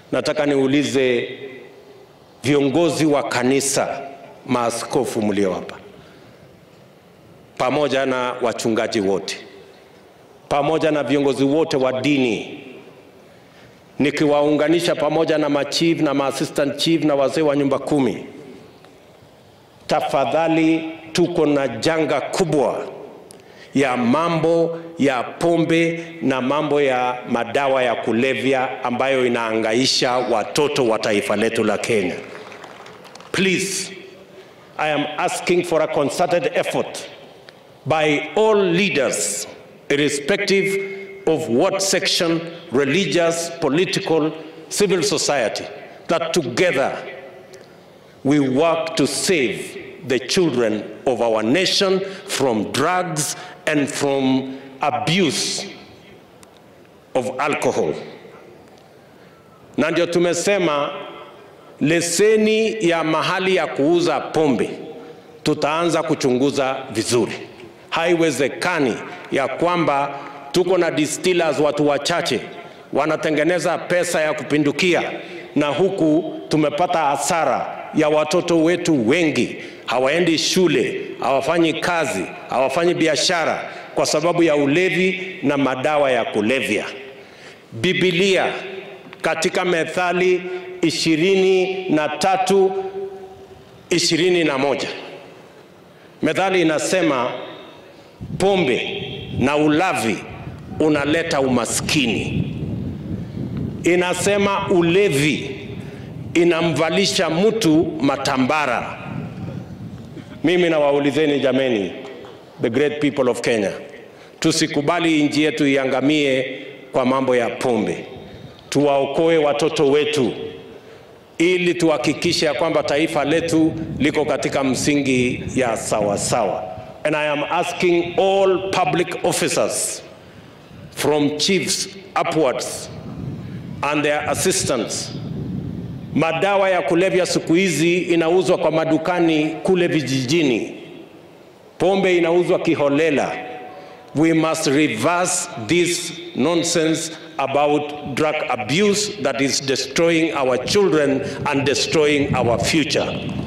nataka niulize viongozi wa kanisa, maaskofu mlio hapa, pamoja na wachungaji wote, pamoja na viongozi wote wa dini, nikiwaunganisha pamoja na machief na maassistant chief na wazee wa nyumba kumi, tafadhali, tuko na janga kubwa ya mambo ya pombe na mambo ya madawa ya kulevya ambayo inaangaisha watoto wa taifa letu la Kenya. Please, I am asking for a concerted effort by all leaders, irrespective of what section, religious, political, civil society, that together we work to save the children of our nation from drugs and from abuse of alcohol. Na ndio tumesema leseni ya mahali ya kuuza pombe tutaanza kuchunguza vizuri. Haiwezekani ya kwamba tuko na distillers watu wachache wanatengeneza pesa ya kupindukia, na huku tumepata hasara ya watoto wetu wengi hawaendi shule, hawafanyi kazi, hawafanyi biashara kwa sababu ya ulevi na madawa ya kulevya. Biblia katika Methali ishirini na tatu ishirini na moja Methali inasema pombe na ulavi unaleta umaskini. Inasema ulevi inamvalisha mtu matambara. Mimi nawaulizeni jameni, the great people of Kenya, tusikubali nchi yetu iangamie kwa mambo ya pombe. Tuwaokoe watoto wetu ili tuhakikishe ya kwamba taifa letu liko katika msingi ya sawa sawa. And I am asking all public officers from chiefs upwards and their assistants Madawa ya kulevya siku hizi inauzwa kwa madukani kule vijijini, pombe inauzwa kiholela. We must reverse this nonsense about drug abuse that is destroying our children and destroying our future.